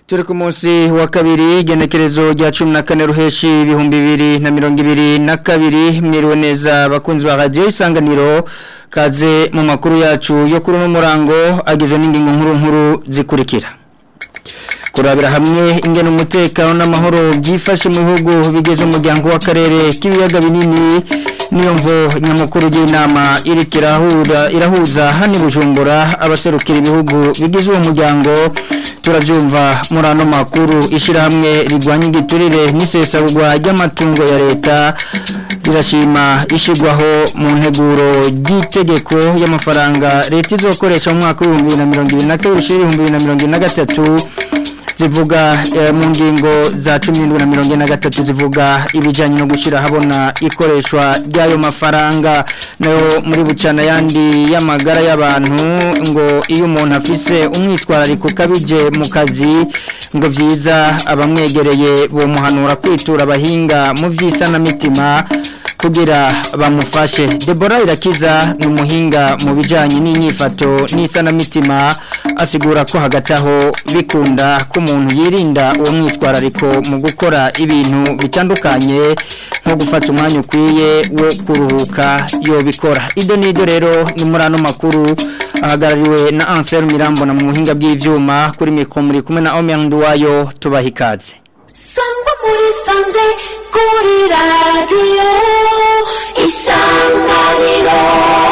turi ku munsi wa kabiri igenekerezo rya cumi na kane ruheshi ibihumbi bibiri na mirongo ibiri na kabiri mwiriwe neza abakunzi ba radiyo isanganiro kaze mu makuru yacu yo kuri uno murango agizwe n'ingingo nkuru nkuru zikurikira kurabira hamwe ingene umutekano n'amahoro byifashe mu bihugu bigize umuryango w'akarere k'ibiyaga binini niyo mvo nyamukuru y'inama iriko irahura irahuza hano bujumbura abaserukira ibihugu bigize uwo muryango turabyumva muri ano makuru ishyirahamwe rigwanya igiturire n'isesagurwa ry'amatungo ya leta rirashima ishyirwaho mu nteguro ry'itegeko y'amafaranga leta izokoresha mu mwaka w'ibihumbi bibiri na mirongo ibiri na kabiri ibihumbi bibiri na mirongo ine na gatatu zivuga mu ngingo za cumi n'indwi na mirongo ine na gatatu zivuga ibijyanye no gushyira ahabona ikoreshwa ry'ayo mafaranga nayo muri bucana yandi y'amagara y'abantu ngo iyo umuntu afise umwitwarariko ukabije mu kazi ngo byiza abamwegereye bamuhanura kwitura abahinga mu by'isanamitima kugira bamufashe Deborah irakiza ni umuhinga mu bijyanye n'inyifato n'isanamitima asigura ko hagati aho bikunda ko umuntu yirinda uwo mwitwarariko mu gukora ibintu bitandukanye nko gufata umwanya ukwiye wo kuruhuka yobikora ido n'ido rero ni muri ano makuru ahagarariwe na ansel mirambona mu buhinga bw'ibyuma kuri mikoro muri kumwe na omeyandu wayo tubaha ikaze sangwa muri sanze kuri radiyo isanganiro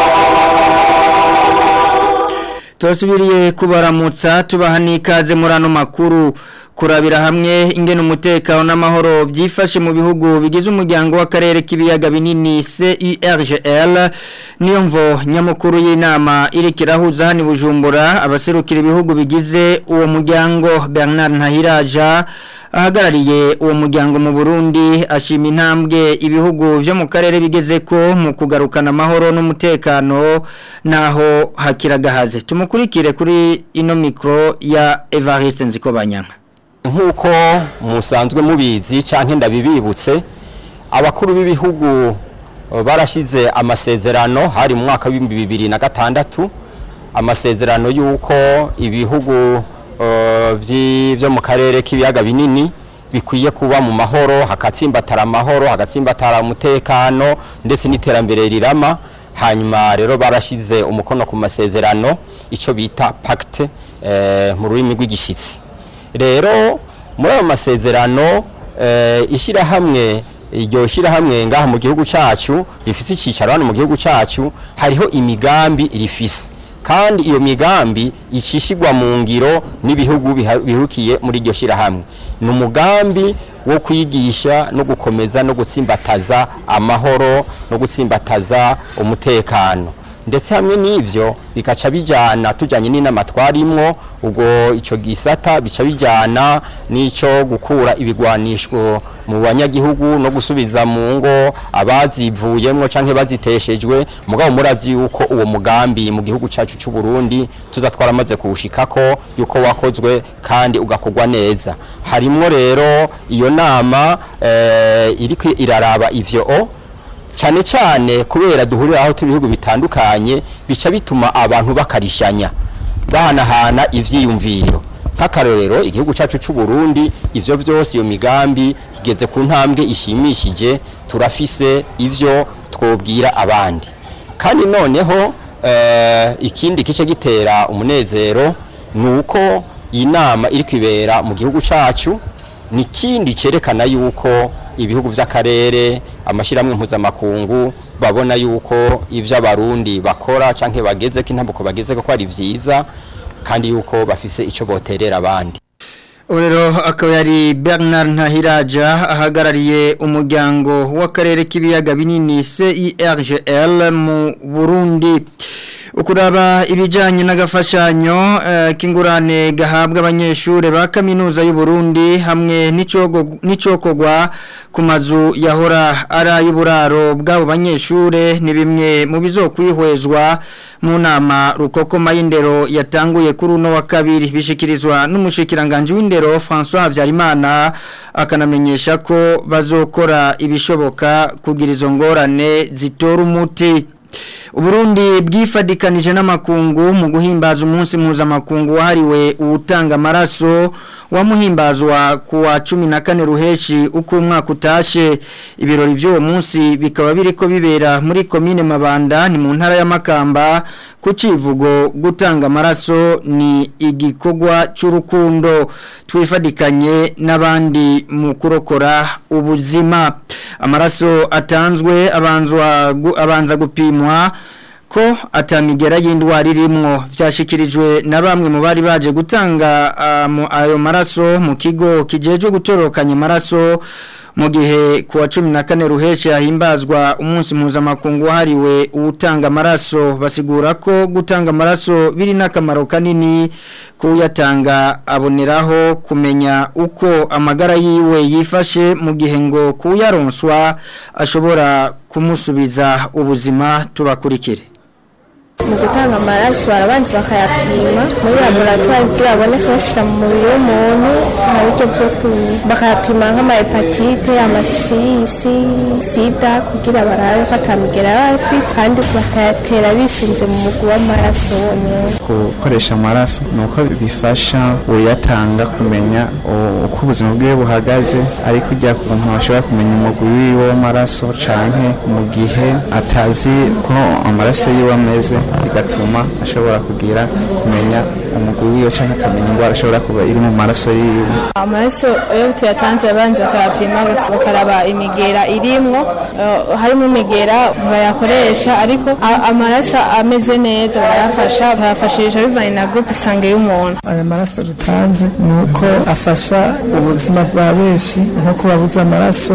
turasubiriye kubaramutsa tubaha n'ikaze muri ano makuru kurabira hamwe ingene umutekano n'amahoro byifashe mu bihugu bigize umuryango w'akarere k'ibiyaga binini CIRGL niyo mvo nyamukuru y'inama iriko irahuza hano bujumbura abaserukira ibihugu bigize uwo muryango Bernard Ntahiraja ahagarariye uwo muryango mu Burundi ashima intambwe ibihugu byo mu karere bigeze ko mu kugarukana amahoro n'umutekano naho hakiragahaze tumukurikire kuri ino mikro ya Evariste Nzikobanyana nk'uko musanzwe mubizi cyangwa ndabibibutse abakuru b'ibihugu barashyize amasezerano hari mu mwaka w'ibihumbi bibiri na gatandatu amasezerano y'uko ibihugu byo mu karere k'ibiyaga binini bikwiye kuba mu mahoro hagatsimbatara amahoro hagatsimbatara umutekano ndetse n'iterambere rirama hanyuma rero barashyize umukono ku masezerano icyo bita pacte mu rurimi rw'igishyitsi rero muri ayo masezerano ishyirahamwe iryo shyirahamwe ngaha mu gihugu cyacu rifite icyicaro hano mu gihugu cyacu hariho imigambi rifise kandi iyo migambi ikishyirwa mu ngiro n'ibihugu bihukiye muri iryo shyirahamwe ni umugambi wo kwigisha no gukomeza no gutsimbataza amahoro no gutsimbataza umutekano ndetse hamwe n'ivyo bikaca bijana tujanye n'inama twarimwo ubwo ico gisata bica bijana n'ico gukura ibigwanishwo mu banyagihugu no gusubiza mu ngo abazivuyemwo canke baziteshejwe mugabo murazi yuko uwo mugambi mu gihugu cacu c'u Burundi tuza twaramaze kuwushikako yuko wakozwe kandi ugakorwa neza harimwo rero iyo nama eh, iriko iraraba ivyo o cyane cyane kubera duhurira aho turi ibihugu bitandukanye bica bituma abantu bakarishanya bahanahana ivyiyumviro nk'akarorero igihugu cyacu cy'u Burundi ivyo vyose iyo migambi igeze ku ntambwe ishimishije turafise ivyo twobwira abandi kandi noneho uh, ikindi kice gitera umunezero nuko iyi nama iri kwibera mu gihugu cyacu ni kindi cyerekana yuko ibihugu by'akarere amashyirahamwe mpuzamakungu babona yuko ibyo abarundi bakora cyangwa bageze ko intambuko bageze ko ari byiza kandi yuko bafise icyo boterera abandi rero akaba yari Bernard Ntahiraja ahagarariye umuryango w'akarere k'ibiyaga binini CIRGL mu Burundi ukuraba ibijyanye n'agafashanyo k'ingurane gahabwa abanyeshuri ba kaminuza y'u Burundi hamwe n'icokogwa ku mazu yahora ari ay'uburaro bw'abo banyeshuri ni bimwe mu bizokwihwezwa mu nama rukokoma y'indero yatanguye kuri uno wa kabiri bishikirizwa n'umushikiranganji w'indero François Habyarimana akanamenyesha ko bazokora ibishoboka kugira izo ngorane zitora umuti Uburundi bwifadikanije n'amakungu mu guhimbaza umunsi mpuzamakungu wahariwe uwutanga amaraso wamuhimbazwa kuwa 14 ruheshi uko umwaka utashe ibirori by'uwo munsi bikaba biriko bibera muri commune Mabanda ni mu ntara ya Makamba ku civugo gutanga amaraso ni igikogwa cy'urukundo twifadikanye n'abandi mu kurokora ubuzima amaraso atanzwe abanzwa gu- abanza gupimwa ko atamigera y'indwara irimwo vyashikirijwe na bamwe mu bari baje gutanga ah, mu- ayo maraso mu kigo kijejwe gutorokanya amaraso mu gihe kuwa cumi na kane ruheshi hahimbazwa umunsi mpuzamakungu wahariwe uwutanga amaraso basigura ko gutanga amaraso biri n'akamaro kanini kuyatanga aboneraho kumenya uko amagara yiwe yifashe mu gihe ngo kuyaronswa ashobora kumusubiza ubuzima tubakurikire mu gutanga amaraso barabanza bakayapima muri laboratwari kugira babone kuyashyira mu mubiri w'umuntu nta buryo byo ku bakayapima nk'amahepatite amasifilisi sida kugira barabe ko atamigera y'abafisi kandi bakayatera bisinze mu mugwi w'amaraso wonyine gukoresha amaraso ni uko bifasha uyatanga kumenya u- uko ubuzima bwiwe buhagaze ariko ujya ku muntu ashobora kumenya umugwi wiwe w'amaraso canke mu gihe atazi ko amaraso yiwe ameze bigatuma ashobora kugira kumenya umugwi wiwe canke akamenya indwara ashobora kuba iri mu maraso yiwe amaraso iyo tuyatanze babanza bakayapima basi bakaraba imigera irimwo eh, harimo imigera bayakoresha ariko a- amaraso ameze neza barayafasha bayafashisha bivanye na groupe isange y'umuntu aya maraso dutanze ni uko afasha ubuzima bwa benshi nko kubabuza amaraso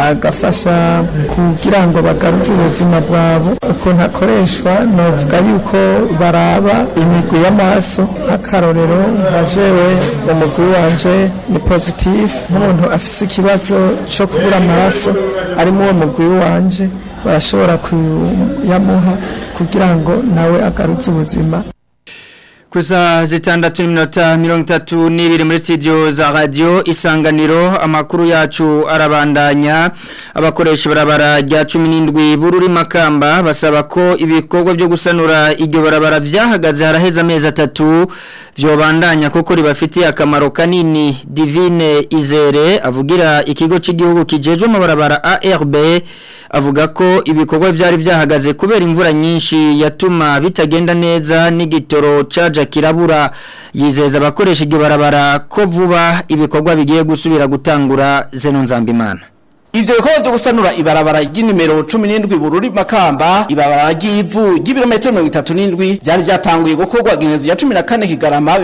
agafasha kugira ngo bagaruze ubuzima bwabo ukuntu akoreshwa novuga yuko baraba imigwi y'amaraso nk'akarorero nka jewe umugwi wanje ni positif nk'umuntu afise ikibazo cyo kubura amaraso ari muri uwo mugwi wanje barashobora kuyamuha kugira ngo nawe agarutse ubuzima Kusa zitandatu n'iminota mirongo itatu n'ibiri muri studio za radio isanganiro amakuru yacu arabandanya abakoresha barabara rya cumi n'indwi bururi makamba basaba ko ibikorwa byo gusanura iryo barabara vyahagaze haraheze amezi atatu vyobandanya kuko ribafitiye akamaro kanini divine izere avugira ikigo cy'igihugu kijejwe amabarabara ARB avuga ko ibikorwa byari byahagaze kubera imvura nyinshi yatuma bitagenda neza n'igitoro caja kirabura yizeza abakoresha iryo barabara ko vuba ibikorwa bigiye gusubira gutangura zeno nzambimana Ivyo bikorwa byo gusanura ibarabara ry'inimero 17 bururi makamba ibarabara ry'ivu ry'ibirometero 37 byari byatanguye gukorwa ginezo ya 14 kigarama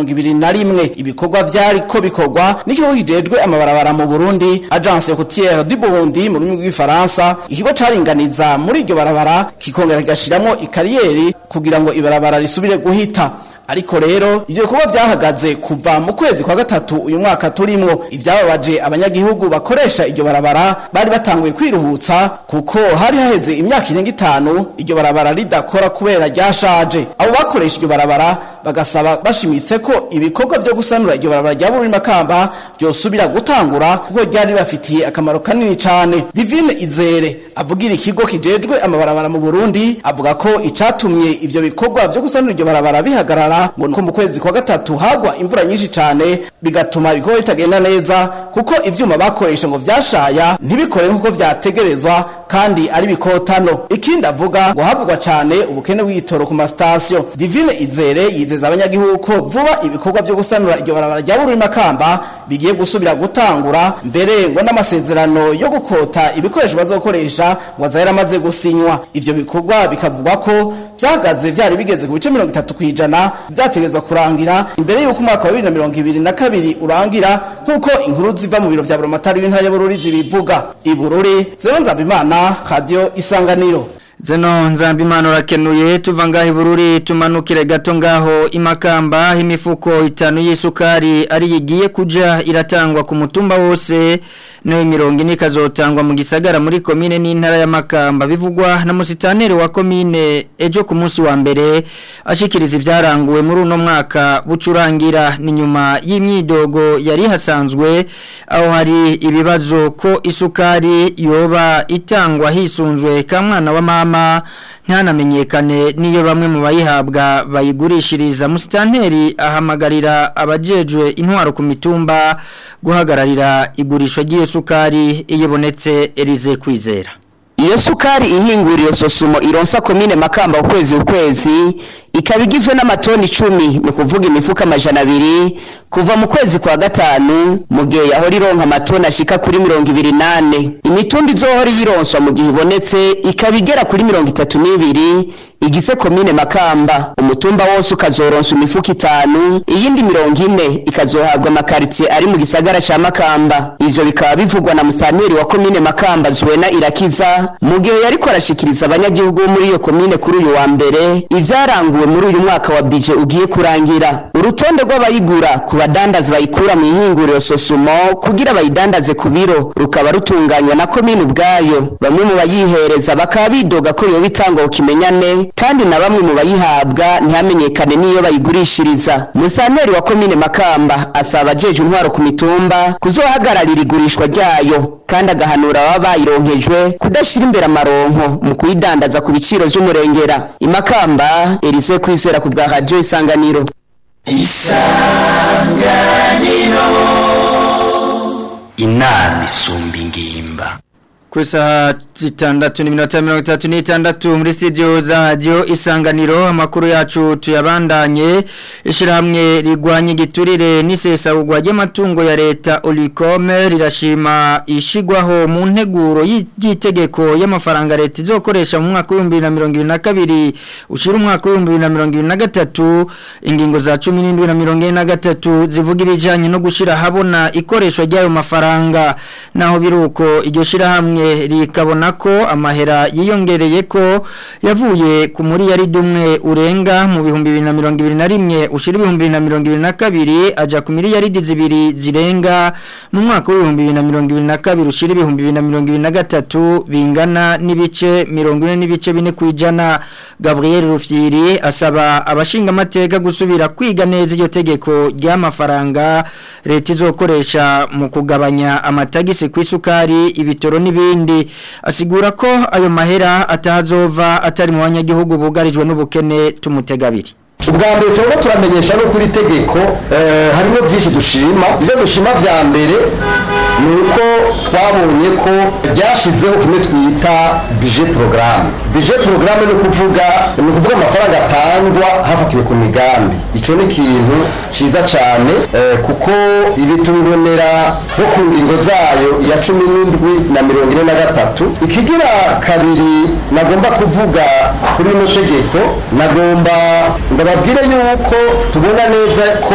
2021 ibikorwa byari ko bikorwa n'ikigo kijejwe amabarabara mu Burundi Agence Routière du Burundi mu rurimi rw'ifaransa ikigo caringaniza muri iryo barabara kikongera kigashiramo ikariyeri kugira ngo ibarabara risubire guhita ariko rero ivyo bikorwa byahagaze kuva mu kwezi kwa gatatu uyu mwaka turimo ibyababaje abanyagihugu bakoresha iryo barabara bari batanguye kwiruhutsa kuko hari haheze imyaka irenga itanu iryo barabara ridakora kubera ryashaje abo bakoresha iryo barabara bagasaba bashimitse ko ibikorwa byo gusanura iryo barabara rya Bururi Makamba byosubira gutangura kuko ryari bafitiye akamaro kanini cyane Divine Izere avugira ikigo kijejwe amabarabara mu Burundi avuga ko icatumye ivyo bikorwa byo gusanura iryo barabara bihagarara ngo nuko mu kwezi kwa gatatu hagwa imvura nyinshi cyane bigatuma ibikorwa bitagenda neza kuko ivyuma bakoresha ngo vyashaya ntibikore nkuko vyategerezwa kandi ari bikotano ikindi avuga ngo havugwa cyane ubukene bw'igitoro ku masitasiyo Divine Izere yizeza abanyagihugu ko vuba ibikorwa byo gusanura iryo barabara rya Bururi Makamba bigiye gusubira gutangura mbere ngo n'amasezerano yo gukota ibikoresho bazokoresha ngo azahera amaze gusinywa ivyo bikorwa bikavugwa ko vyagaze vyari bigeze ku bice mirongo itatu kw'ijana vyategerezwa kurangira imbere y'uko umwaka wa bibiri na mirongo ibiri na kabiri urangira nk'uko inkuru ziva mu biro vya buromatari w'intara ya Bururi zibivuga ibururi Zeno Nzabimana radio isanganiro Zeno nzambimana urakenuye tuva ngaho ibururi tumanukire gato ngaho imakamba imifuko itanu y'isukari ari yigiye kuja iratangwa ku mutumba wose nayo mirongo ine ikazotangwa mu gisagara muri komine n'intara ya makamba bivugwa na musitaneri wa komine ejo ku munsi wa mbere ashikiriza ibyaranguwe muri uno mwaka bucurangira ni nyuma y'imyidogo yari hasanzwe aho hari ibibazo ko isukari yoba itangwa hisunzwe ka mwana wa mama imirama ntihanamenyekane niyo bamwe mu bayihabwa bayigurishiriza musitanteri ahamagarira abajejwe intwaro ku mitumba guhagararira igurishwa ry'iyo sukari iyo ibonetse Elize kwizera iyo sukari ihinguriye sosumo ironsa komine makamba ukwezi ukwezi ikaba igizwe n'amatoni icumi ni ukuvuga imifuka amajana abiri kuva mu kwezi kwa gatanu mu gihe yahora ironka amatoni ashika kuri mirongo ibiri nane imitumba izohora iyironswa mu gihe ibonetse ikaba igera kuri mirongo itatu n'ibiri igize komine makamba umutumba wose ukazoronswa imifuka itanu iyindi mirongo ine ikazohabwa amakaritsiye ari mu gisagara ca makamba ivyo bikaba bivugwa na musanteri wa komine makamba zuwena irakiza mu gihe yariko arashikiriza abanyagihugu bo muri iyo komine kuri uyu wa mbere ivyaranguwe muri uyu mwaka wa bije ugiye kurangira urutonde rw'abayigura ku badandazi bayikura mu ihinguriro sosumo kugira bayidandaze ku biro rukaba rutunganywa na komine ubwayo bamwe mu bayihereza bakaba bidoga ko yoba itangwa ku kimenyane kandi na bamwe mu bayihabwa ntihamenyekane n'iyo bayigurishiriza musanteri wa komine makamba asaba abajeje intwaro ku mitumba kuzohagararira igurishwa ryayo kandi agahanura ababa bayironkejwe kudashyira imbere amaronko mu kuyidandaza ku biciro vy'umurengera imakamba Elise kwizera ku bwa radio isanganiro inama isumba ingimba ku isaha zitandatu n'iminota mirongo itatu n'itandatu muri studio za radiyo isanganiro amakuru yacu tuyabandanye ishyirahamwe rigwanya igiturire n'isesagurwa ry'amatungo ya leta urikome rirashima ishyirwaho mu nteguro y'itegeko y'amafaranga leta izokoresha mu mwaka w'ibihumbi bibiri na mirongo ibiri na kabiri ushyira umwaka w'ibihumbi bibiri na mirongo ibiri na gatatu ingingo za cumi n'indwi na mirongo ine na gatatu zivuga ibijyanye no gushyira ahabona ikoreshwa ry'ayo mafaranga naho biri uko iryo shyirahamwe rikabona ko amahera yiyongereye ko yavuye ku muri yari dumwe urenga mu bihumbi bibiri na mirongo ibiri na rimwe ushyira ibihumbi bibiri na mirongo ibiri na kabiri ajya ku miliyaridi zibiri zirenga mu mwaka w'ibihumbi bibiri na mirongo ibiri na kabiri ushyira ibihumbi bibiri na mirongo ibiri na gatatu bingana n'ibice mirongo ine n'ibice bine ku ijana gabriel rufyiri asaba abashinga amateka gusubira kwiga neza iryo tegeko ry'amafaranga leta izokoresha mu kugabanya amatagisi ku isukari ibitoro n'ibindi n'ibindi asigura ko ayo mahera atazova atari mu banyagihugu bugarijwe n'ubukene tumutegabiri ubwa mbere turabona turamenyesha no kuri tegeko harimo byinshi dushima ibyo dushima bya mbere ni uko twabonye ko ryashyizeho kimwe twita bije porogaramu bije porogaramu ni ukuvuga ni ukuvuga amafaranga atangwa hafatiwe ku migambi icyo ni ikintu cyiza cyane kuko ibitubonera nko ku ngingo zayo ya cumi n'indwi na mirongo ine na gatatu ikigira kabiri nagomba kuvuga kuri rino tegeko nagomba ndababwire yuko tubona neza ko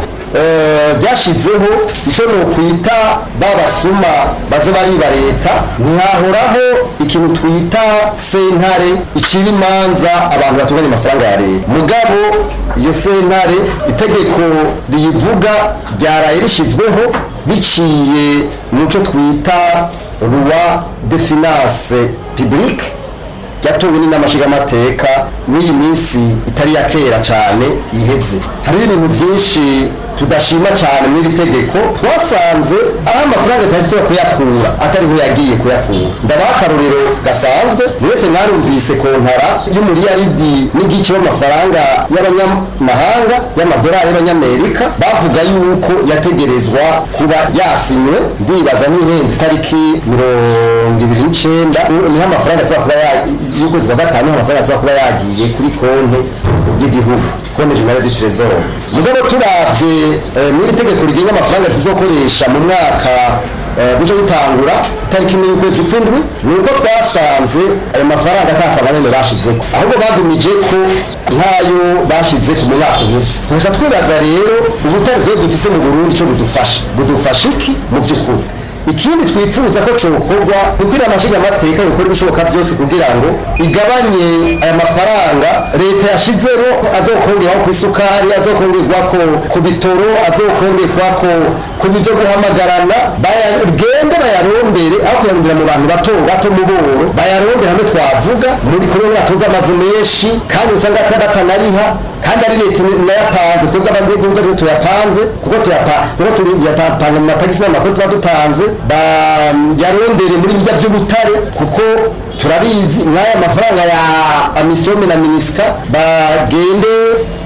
ryashyizeho icyo ni ukwita babasuma baze bariba leta ntihahoraho ikintu twita sentare icira imanza abantu batunganya amafaranga ya leta mugabo iyo sentare itegeko riyivuga ryaraye rishyizweho biciye mu cyo twita ruwa de finance publique yatowe n'inamashigamateka n'iyi minsi itari ya kera cyane iheze hari ibintu byinshi tudashima cyane muri iri tegeko twasanze aho amafaranga atari kuyakura atariho yagiye kuyakura ndabaha akarorero gasanzwe mwese mwarumvise kontara y'umuriyaridi n'igice w'amafaranga y'abanyamahanga y'amadolari y'abanyamerika bavuga yuko yategerezwa kuba yasinywe ndibaza n'ihenze itariki mirongo ibiri n'icyenda niho amafaranga ashobora kuba y'ukwezi kwa gatanu niho amafaranga ashobora kuba yagiye kuri konti y'igihugu konti jenera di trezor mugabo turavye muri tegeko rigenga amafaranga tuzokoresha mu mwaka buja dutangura itariki imwe y'ukwezi kw'indwi ni uko twasanze ayo mafaranga atafaranga bashizeko ahubwo bagumije ko nk'ayo bashizeko mu mwaka uheze tukaja twibaza rero ubutare twe dufise mu burundi ico budufasha budufasha iki mu vy'ukuri ikindi twipfuza ko cokorwa kugira amashiga amateka gukora ibishoboka byose kugira ngo igabanye aya mafaranga leta yashizeho azokongerwaho ku isukari azokongerwako ku bitoro azokongerwako ku byo guhamagarana bagende bayarondere aho kuyarondera mu bantu bato bato mu boro bayarondere hamwe twavuga muri kuri batunze amazu menshi kandi usanga atabatanariha kandi ari leta nayapanze twebwe abanyagihugu ariyo tuyapanze kuko tuyapanga mu matagisi n'amakoti tuba dutanze yarondere muri bijya by'ubutare kuko turabizi n'aya mafaranga ya amisome na minisika bagende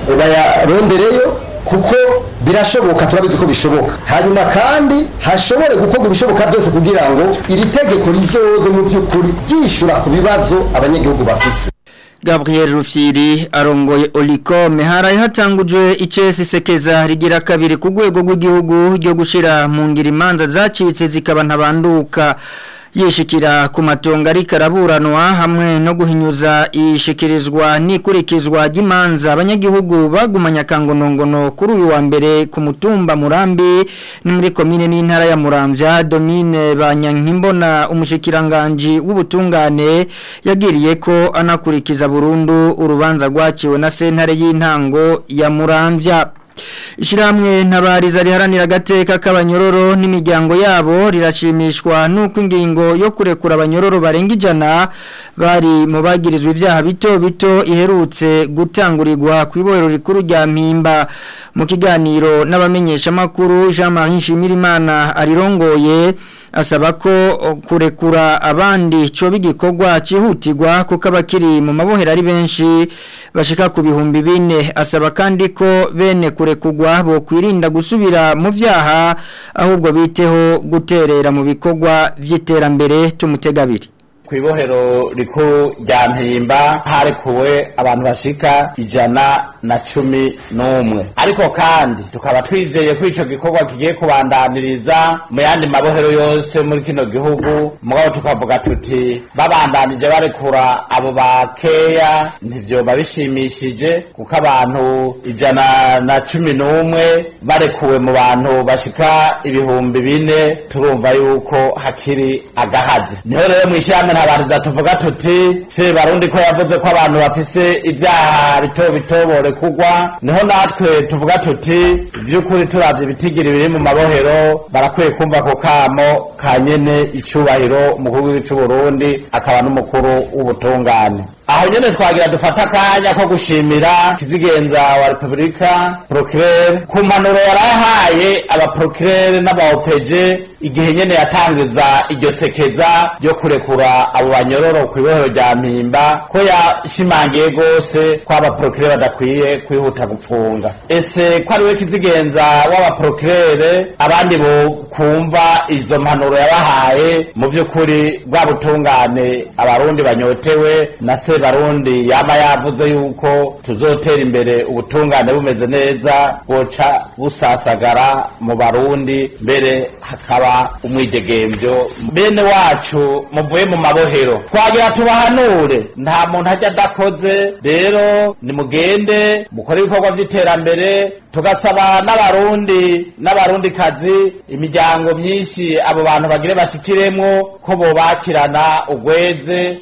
bayarondereyo kuko birashoboka turabizi ko bishoboka hanyuma kandi hashobore gukorwa ibishoboka byose kugira ngo iri tegeko rizoze mu by'ukuri ryishyura ku bibazo abanyagihugu bafise Gabriel Rufyiri arongoye Olicom haraye hatangujwe icesi sekeza rigira kabiri ku rwego rw'igihugu ryo gushira mu ngira imanza zacitse zikaba ntabanduka yishikira ku matongo ari karaburanwa hamwe no guhinyuza ishikirizwa n'ikurikizwa ry'imanza abanyagihugu bagumanya kangonongono kuri uyu wa mbere ku mutumba murambi ni muri komine n'intara ya muramvya domine banyankimbona umushikiranganji w'ubutungane yagiriye ko anakurikiza burundu urubanza rwaciwe na sentare y'intango ya muramvya Ishiramwe ntabariza riharanira agateka k'abanyororo n'imiryango yabo rirashimishwa nuko ingingo yo kurekura abanyororo barenga ijana bari mu bagirizwa ibyaha bito bito iherutse gutangurirwa ku ibohero rikuru rya mpimba mu kiganiro n'abamenyesha makuru Jean-Marie Nshimirimana arirongoye asaba ko kurekura abandi cyo bigikorwa cyihutirwa kuko abakiri mu mabohero ari benshi bashika ku bihumbi bine asaba kandi ko bene kurekugwa bo kwirinda gusubira mu vyaha ahubwo biteho guterera mu bikorwa vy'iterambere tumutegabiri ku ibohero rikuru rya mpimba harekuwe abantu bashika ijana na cumi n'umwe ariko kandi tukaba twizeye ko ico gikorwa kigiye kubandaniriza mu yandi mabohero yose muri kino gihugu mugabo tukavuga tuti babandanije barekura abo bakeya ntivyoba bishimishije kuko abantu ijana na cumi n'umwe barekuwe mu bantu bashika ibihumbi bine turumva yuko hakiri agahazi niho rero mw'ishyirahamwe ntabariza tuvuga tuti se barundi ko yavuze ko abantu bafise ibyaha bito bito borekugwa niho natwe tuvuga tuti by'ukuri turavye ibitigiri biri mu mabohero barakwiye kumva ko kamo ka nyene icubahiro umukuru w'igihugu c'uburundi akaba n'umukuru w'ubutungane aho nyene twagira dufata akanya ko gushimira kizigenza wa repubulika procureur ku mpanuro yarahaye abaprocureur n'abaopeje igihe nyene yatangiza iryo sekeza ryo kurekura abo banyororo ku ibohero rya mpimba ko yashimangiye gose ko abaprocureur badakwiye kwihuta gupfunga ese ko ariwe kizigenza w'abaprocureur abandi bo kumva izo mpanuro yabahaye mu by'ukuri bwa butungane abarundi banyotewe na se barundi yaba yavuze yuko tuzotera imbere ubutungane bumeze neza boca busasagara mu barundi mbere hakaba umwidegemvyo bene wacu muvuye mu mabohero twagira tubahanure nta muntu ajya adakoze rero nimugende mukore ibikorwa by'iterambere tugasaba n'abarundi n'abarundi kazi imiryango myinshi abo bantu bagire bashikiremwo ko bobakirana ugweze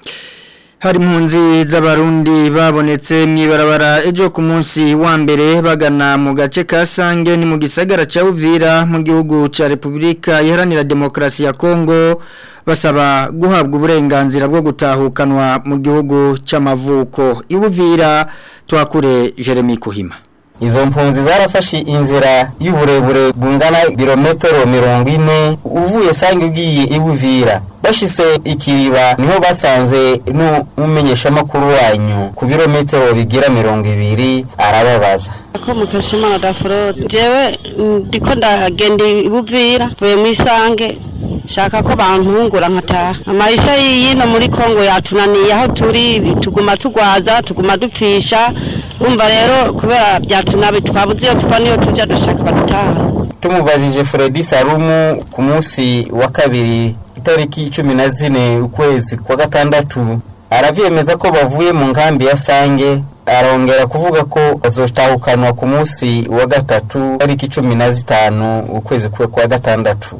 hari impunzi z'abarundi babonetse mu ibarabara ejo ku munsi wa mbere bagana mu gace ka sange ni mu gisagara cya uvira mu gihugu cya repubulika iharanira demokarasi ya kongo basaba guhabwa uburenganzira bwo gutahukanwa mu gihugu cy'amavuko ibuvira twakure jeremy kuhima izo mpunzi zarafashe inzira y'uburebure bungana birometero mirongo ine uvuye sange ugiye ibuvira bashise ikiriba niho basanze n'umumenyeshamakuru wanyu ku birometero bigira mirongo ibiri arababaza ko mukeshimana dafurode jewe ndiko ndagenda ibuvira mvuye mu isange shaka ko bantungura nkataha amaisha yino muri kongo yatunaniye aho turi tuguma tugwaza tuguma dupfisha umva rero kubera byatunabi twabuze iyo tuva niyo tujya dushaka badutaha tumubajije Fredi Salumu ku munsi wa kabiri itariki cumi na zine ukwezi kwa gatandatu aravyemeza ko bavuye mu nkambi ya Sange arongera kuvuga ko bazotahukanwa ku munsi wa gatatu tariki cumi na zitanu ukwezi kwa gatandatu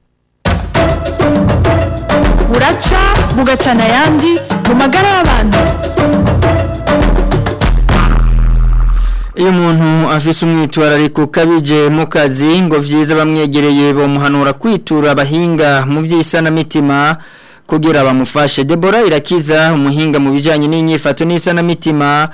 buraca bugacana ayandi mu magara y'abantu iyo umuntu afise umwitwarariko kabije mu kazi ngo vyiza bamwegereye bamuhanura kwitura abahinga mu by'isanamitima kugira bamufashe Deborah irakiza umuhinga mu bijanye n'inyifato n'isanamitima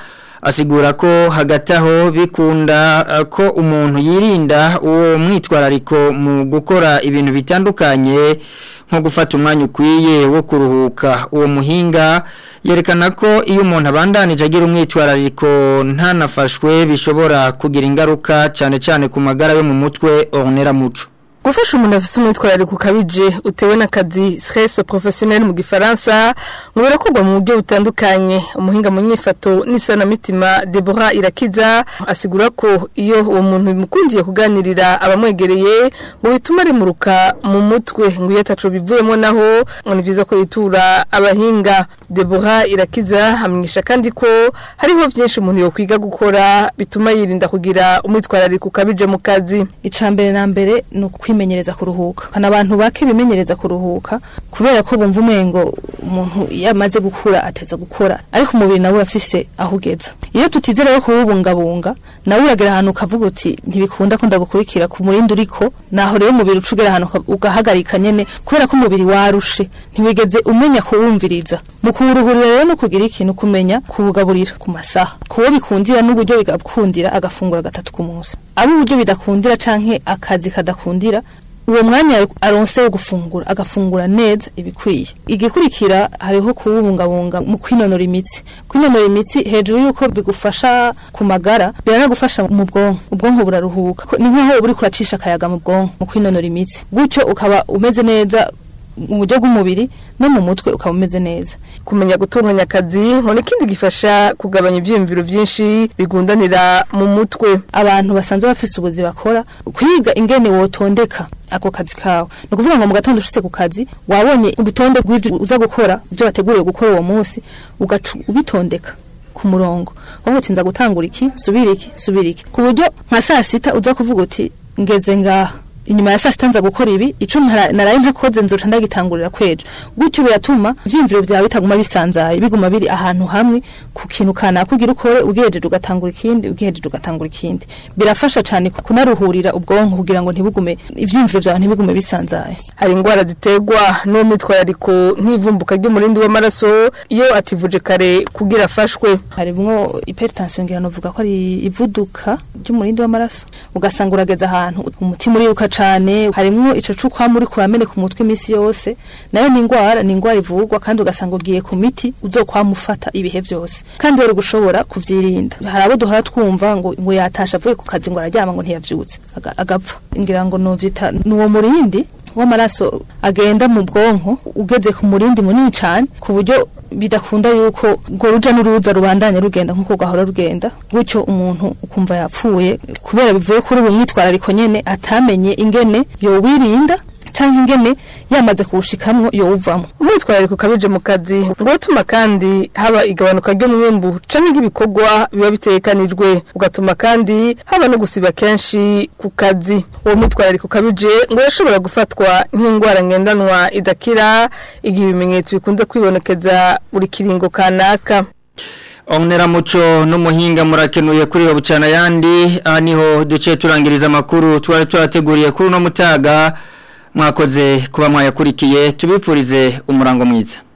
asigura ko hagati aho bikunda uh, ko umuntu yirinda uwo mwitwarariko mu gukora ibintu bitandukanye nko gufata umwanya ukwiye wo kuruhuka uwo muhinga yerekana ko iyo umuntu abandanije agira umwitwarariko ntanafashwe bishobora kugira ingaruka cyane cyane ku magara yo mu mutwe ornera muco gufasha umuntu afite umwitwarariko ukabije utewe n'akazi stress professionnel mu gifaransa ngo birakorwa mu buryo butandukanye umuhinga mu nyifato n'isanamitima Deborah Irakiza asigura ko iyo uwo muntu bimukundiye kuganirira abamwegereye ngo bituma rimuruka mu mutwe ngo iyo ataco bivuyemo naho ngo ni byiza ko yitura abahinga Deborah Irakiza hamenyesha kandi ko hariho byinshi umuntu yokwiga gukora bituma yirinda kugira umwitwarariko ukabije mu kazi icambere na mbere ni kwimenyereza kuruhuka kana abantu bake bimenyereza kuruhuka kubera ko bumva umengo umuntu yamaze gukura ateza gukora ariko umubiri nawe urafise aho ugeza iyo tutizera yo kuwubungabunga nawe uragera ahantu ukavuga uti ntibikunda ko ndagukurikira ku murindi uriko naho rero umubiri ucugera ahantu ugahagarika nyene kubera ko umubiri warushe ntiwigeze umenya kuwumviriza mu kuwuruhurira rero no kugira ikintu kumenya kuwugaburira ku masaha kuwo bikundira n'uburyo bigakundira agafungura gatatu ku munsi abo uburyo bidakundira canke akazi kadakundira uwo mwanya aronse wo gufungura agafungura neza ibikwiye igikurikira hariho kuwubungabunga mu kwinonora imitsi kwinonora imitsi hejuru yuko bigufasha ku magara biranagufasha mu bwonko ubwonko buraruhuka ni nk'aho uri kuracisha akayaga mu bwonko mu kwinonora imitsi gutyo ukaba umeze neza mu buryo bw'umubiri no mu mutwe ukaba umeze neza kumenya gutunganya akazi ngo n'ikindi gifasha kugabanya ibyiyumviro byinshi bigundanira mu mutwe abantu basanzwe bafise ubuzi bakora kwiga ingene wotondeka ako kazi kawe ni ukuvuga ngo mu gatondo ushitse ku kazi wabonye urutonde rw'ibyo uza gukora ibyo wateguriye gukora uwo munsi ugaca ubitondeka ku murongo wowe uti nza gutangura iki subira iki subira iki ku buryo nka saa sita uza kuvuga uti ngeze ngaha inyuma ya saa sita nza gukora ibi ico naraye ntakoze nzoca ndagitangurira kwejo gutyo biratuma ivyiyumviro vyawe bitaguma bisanzaye biguma biri ahantu hamwe ku kintu kanaka kugira ukore ugihejeje ugatangura ikindi ugihejeje ugatangura ikindi birafasha cane kunaruhurira ubwonko kugira ngo ntibugume ivyiyumviro vyawe ntibigume bisanzaye hari ingwara ziterwa n'uwo mwitwarariko nk'ivumbuka ry'umurindi w'amaraso iyo ativuje kare kugira afashwe harimwo hypertension ngira novuga ko ari ivuduka ry'umurindi w'amaraso ugasanga urageza ahantu umutima uriruka cane harimwo ico cukwa muri kuramene ku mutwe imisi yose nayo ni ingwara ni ingwara ivurwa kandi ugasanga ugiye ku miti uzokwamufata ibihe vyose kandi wari gushobora kuvyirinda hari abo duhora twumva ngo ngo yatasha avuye ku kazi ngo araryama ngo ntiyavyutse agapfa ngira ngo novyita nuwo murindi w'amaraso agenda mu bwonko ugeze ku murindi munini cyane ku buryo bidakunda yuko ngo ruja n'uruza rubandanya rugenda nk'uko gahora rugenda gutyo umuntu ukumva yapfuye kubera bivuye kuri ubu mwitwarariko nyene atamenye ingene yowirinda canke ingene yamaze kuwushikamwo yowuvamwo umwitwarariko ukabije mu kazi ngo utuma kandi haba igabanuka ry'umwimbu canke nk'ibikorwa biba bitekanijwe ugatuma kandi haba no gusiba kenshi ku kazi uwo mwitwarariko ukabije ngo yashobora gufatwa nk'indwara ngendanwa idakira igihe ibimenyetso bikunze kwibonekeza buri kiringo kanaka Omnera muco n'umuhinga murakenuye kuri yo bucana yandi aha niho duce turangiriza amakuru twari turateguriye kuri no mutaga mwakoze kuba mwayakurikiye tubipfurize umurango mwiza